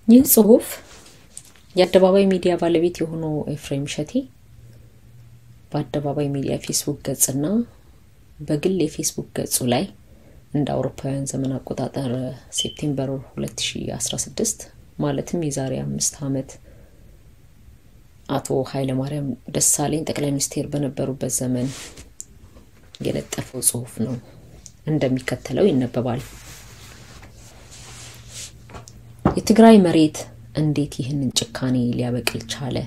ይህ ጽሁፍ የአደባባይ ሚዲያ ባለቤት የሆነው ኤፍሬም እሸቴ በአደባባይ ሚዲያ ፌስቡክ ገጽና በግል የፌስቡክ ገጹ ላይ እንደ አውሮፓውያን ዘመን አቆጣጠር ሴፕቴምበር 2016 ማለትም የዛሬ አምስት ዓመት አቶ ኃይለማርያም ደሳለኝ ጠቅላይ ሚኒስቴር በነበሩበት ዘመን የለጠፈው ጽሁፍ ነው። እንደሚከተለው ይነበባል። የትግራይ መሬት እንዴት ይህንን ጭካኔ ሊያበቅል ቻለ?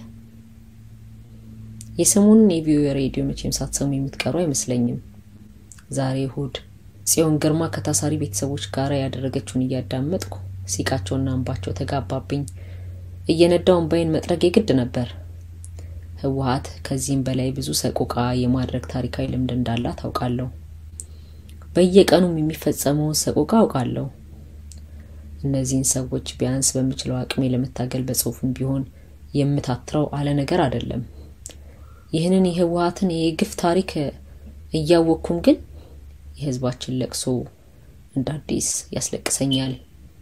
የሰሞኑን የቪኦኤ ሬዲዮ መቼም ሳትሰሙ የምትቀሩ አይመስለኝም። ዛሬ እሁድ ጽዮን ግርማ ከታሳሪ ቤተሰቦች ጋር ያደረገችውን እያዳመጥኩ ሲቃቸውና እንባቸው ተጋባብኝ። እየነዳው እንባዬን መጥረግ የግድ ነበር። ህወሀት ከዚህም በላይ ብዙ ሰቆቃ የማድረግ ታሪካዊ ልምድ እንዳላት አውቃለሁ። በየቀኑም የሚፈጸመውን ሰቆቃ አውቃለሁ። እነዚህን ሰዎች ቢያንስ በምችለው አቅሜ ለመታገል በጽሁፍም ቢሆን የምታትረው አለ ነገር አይደለም። ይህንን የህወሀትን የግፍ ታሪክ እያወቅኩም ግን የህዝባችን ለቅሶ እንደ አዲስ ያስለቅሰኛል።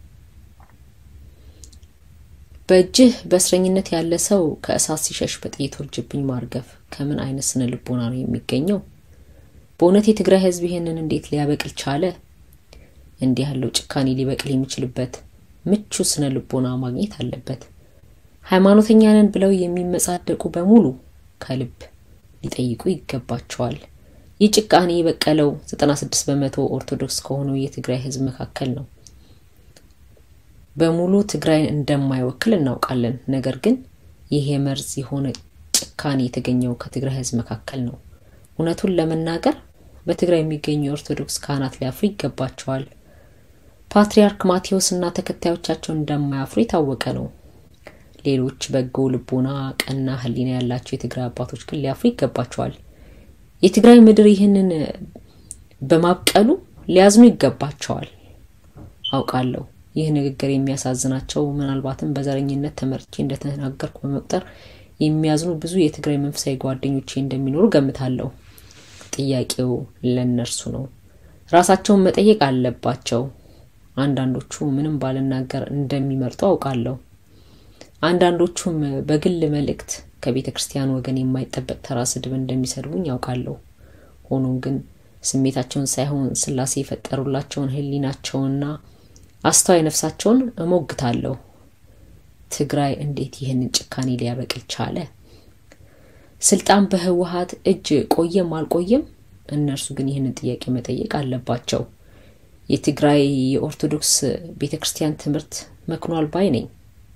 በእጅህ በእስረኝነት ያለ ሰው ከእሳት ሲሸሽ በጥይት ውርጅብኝ ማርገፍ ከምን አይነት ስነ ልቦና ነው የሚገኘው? በእውነት የትግራይ ህዝብ ይህንን እንዴት ሊያበቅል ቻለ? እንዲህ ያለው ጭካኔ ሊበቅል የሚችልበት ምቹ ስነ ልቦና ማግኘት አለበት። ሃይማኖተኛ ነን ብለው የሚመጻደቁ በሙሉ ከልብ ሊጠይቁ ይገባቸዋል። ይህ ጭካኔ የበቀለው 96 በመቶ ኦርቶዶክስ ከሆነው የትግራይ ህዝብ መካከል ነው። በሙሉ ትግራይን እንደማይወክል እናውቃለን። ነገር ግን ይህ የመርዝ የሆነ ጭካኔ የተገኘው ከትግራይ ህዝብ መካከል ነው። እውነቱን ለመናገር በትግራይ የሚገኙ የኦርቶዶክስ ካህናት ሊያፍሩ ይገባቸዋል። ፓትርያርክ ማቴዎስ እና ተከታዮቻቸው እንደማያፍሩ የታወቀ ነው። ሌሎች በጎ ልቦና፣ ቀና ህሊና ያላቸው የትግራይ አባቶች ግን ሊያፍሩ ይገባቸዋል። የትግራይ ምድር ይህንን በማብቀሉ ሊያዝኑ ይገባቸዋል። አውቃለሁ ይህ ንግግር የሚያሳዝናቸው ምናልባትም በዘረኝነት ተመርቼ እንደተናገርኩ በመቁጠር የሚያዝኑ ብዙ የትግራይ መንፈሳዊ ጓደኞቼ እንደሚኖሩ ገምታለሁ። ጥያቄው ለእነርሱ ነው። ራሳቸውን መጠየቅ አለባቸው። አንዳንዶቹ ምንም ባልናገር እንደሚመርጡ አውቃለሁ። አንዳንዶቹም በግል መልእክት ከቤተ ክርስቲያን ወገን የማይጠበቅ ተራ ስድብ እንደሚሰድቡኝ ያውቃለሁ። ሆኖም ግን ስሜታቸውን ሳይሆን ስላሴ የፈጠሩላቸውን ህሊናቸውንና አስተዋይ ነፍሳቸውን እሞግታለሁ። ትግራይ እንዴት ይህንን ጭካኔ ሊያበቅል ቻለ? ስልጣን በህወሀት እጅ ቆየም አልቆየም፣ እነርሱ ግን ይህንን ጥያቄ መጠየቅ አለባቸው። የትግራይ የኦርቶዶክስ ቤተ ክርስቲያን ትምህርት መክኗል ባይ ነኝ።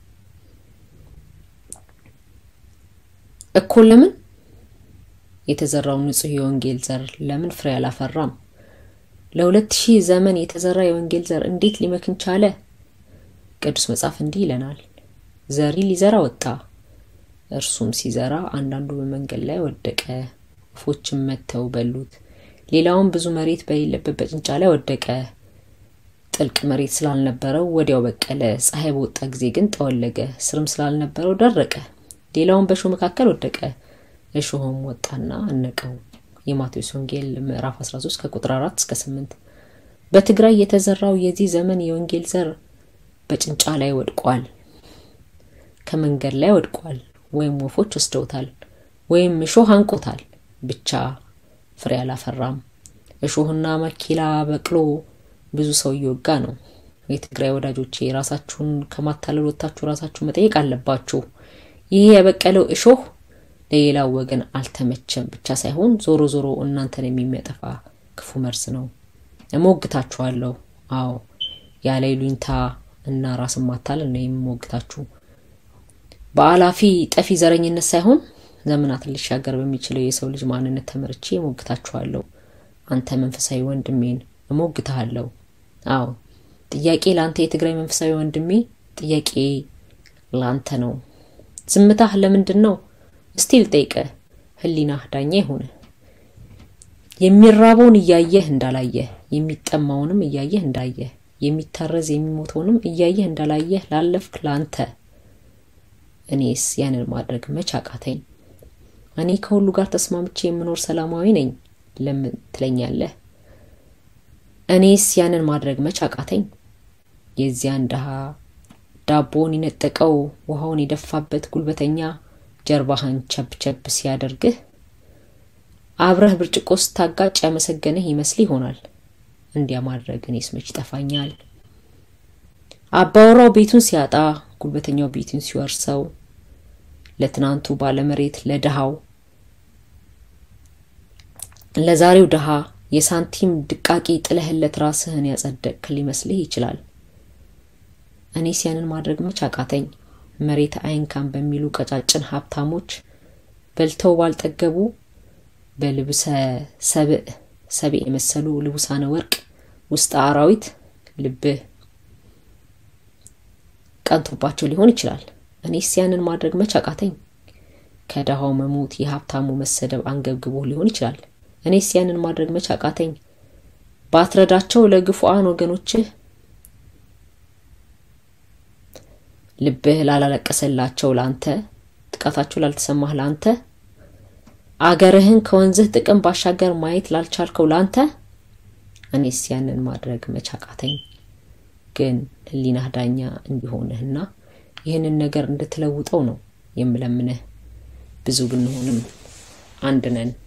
እኮ ለምን የተዘራው ንጹህ የወንጌል ዘር ለምን ፍሬ አላፈራም? ለሁለት ሺህ ዘመን የተዘራ የወንጌል ዘር እንዴት ሊመክን ቻለ? ቅዱስ መጽሐፍ እንዲህ ይለናል፣ ዘሪ ሊዘራ ወጣ። እርሱም ሲዘራ አንዳንዱ በመንገድ ላይ ወደቀ፣ ወፎችም መጥተው በሉት። ሌላውም ብዙ መሬት በሌለበት በጭንጫ ላይ ወደቀ። ጥልቅ መሬት ስላልነበረው ወዲያው በቀለ። ፀሐይ በወጣ ጊዜ ግን ጠወለገ፣ ስርም ስላልነበረው ደረቀ። ሌላውም በእሾህ መካከል ወደቀ፣ እሾህም ወጣና አነቀው። የማቴዎስ ወንጌል ምዕራፍ 13 ከቁጥር 4 እስከ 8። በትግራይ የተዘራው የዚህ ዘመን የወንጌል ዘር በጭንጫ ላይ ወድቋል፣ ከመንገድ ላይ ወድቋል፣ ወይም ወፎች ወስደውታል፣ ወይም እሾህ አንቆታል። ብቻ ፍሬ አላፈራም። እሾህና መኪላ በቅሎ ብዙ ሰው እየወጋ ነው። የትግራይ ወዳጆቼ ራሳችሁን ከማታለል ወጥታችሁ ራሳችሁ መጠየቅ አለባችሁ። ይህ የበቀለው እሾህ ለሌላው ወገን አልተመቸም ብቻ ሳይሆን ዞሮ ዞሮ እናንተን የሚያጠፋ ክፉ መርዝ ነው። እሞግታችኋለሁ። አዎ ያለ ይሉኝታ እና ራስን ማታለል ነው የምሞግታችሁ። በአላፊ ጠፊ ዘረኝነት ሳይሆን ዘመናትን ሊሻገር በሚችለው የሰው ልጅ ማንነት ተመርቼ እሞግታችኋለሁ። አንተ መንፈሳዊ ወንድሜን እሞግትሃለሁ። አዎ ጥያቄ ለአንተ የትግራይ መንፈሳዊ ወንድሜ፣ ጥያቄ ለአንተ ነው። ዝምታህ ለምንድን ነው? እስቲ ልጠይቅህ። ህሊናህ ዳኛ ይሁን። የሚራበውን እያየህ እንዳላየህ፣ የሚጠማውንም እያየህ እንዳየህ፣ የሚታረዝ የሚሞተውንም እያየህ እንዳላየህ ላለፍክ ለአንተ እኔስ ያንን ማድረግ መች አቃተኝ? እኔ ከሁሉ ጋር ተስማምቼ የምኖር ሰላማዊ ነኝ ለምን ትለኛለህ? እኔስ ያንን ማድረግ መች አቃተኝ? የዚያን ድሃ ዳቦውን የነጠቀው ውሃውን የደፋበት ጉልበተኛ ጀርባህን ቸብ ቸብ ሲያደርግህ አብረህ ብርጭቆ ስታጋጭ ያመሰገንህ ይመስል ይሆናል። እንዲያ ማድረግ እኔስ መች ይጠፋኛል። አባወራው ቤቱን ሲያጣ ጉልበተኛው ቤቱን ሲወርሰው ለትናንቱ ባለመሬት ለድሃው ለዛሬው ድሃ የሳንቲም ድቃቂ ጥለህለት ራስህን ያጸደቅክ ሊመስልህ ይችላል። እኔስ ያንን ማድረግ መች አቃተኝ። መሬት አይንካም በሚሉ ቀጫጭን ሀብታሞች በልተው ባልጠገቡ በልብሰ ሰብእ ሰብእ የመሰሉ ልቡሳነ ወርቅ ውስጥ አራዊት ልብህ ቀንቶባቸው ሊሆን ይችላል። እኔስ ያንን ማድረግ መች አቃተኝ። ከድሃው መሞት የሀብታሙ መሰደብ አንገብግቦ ሊሆን ይችላል። እኔስ ያንን ማድረግ መች አቃተኝ። ባትረዳቸው ለግፉአን ወገኖችህ ልብህ ላላለቀሰላቸው ላንተ፣ ጥቃታቸው ላልተሰማህ ላንተ፣ አገርህን ከወንዝህ ጥቅም ባሻገር ማየት ላልቻልከው ላንተ እኔስ ያንን ማድረግ መች አቃተኝ። ግን ሕሊናህ ዳኛ እንዲሆንህና ይህንን ነገር እንድትለውጠው ነው የምለምንህ። ብዙ ብንሆንም አንድ ነን።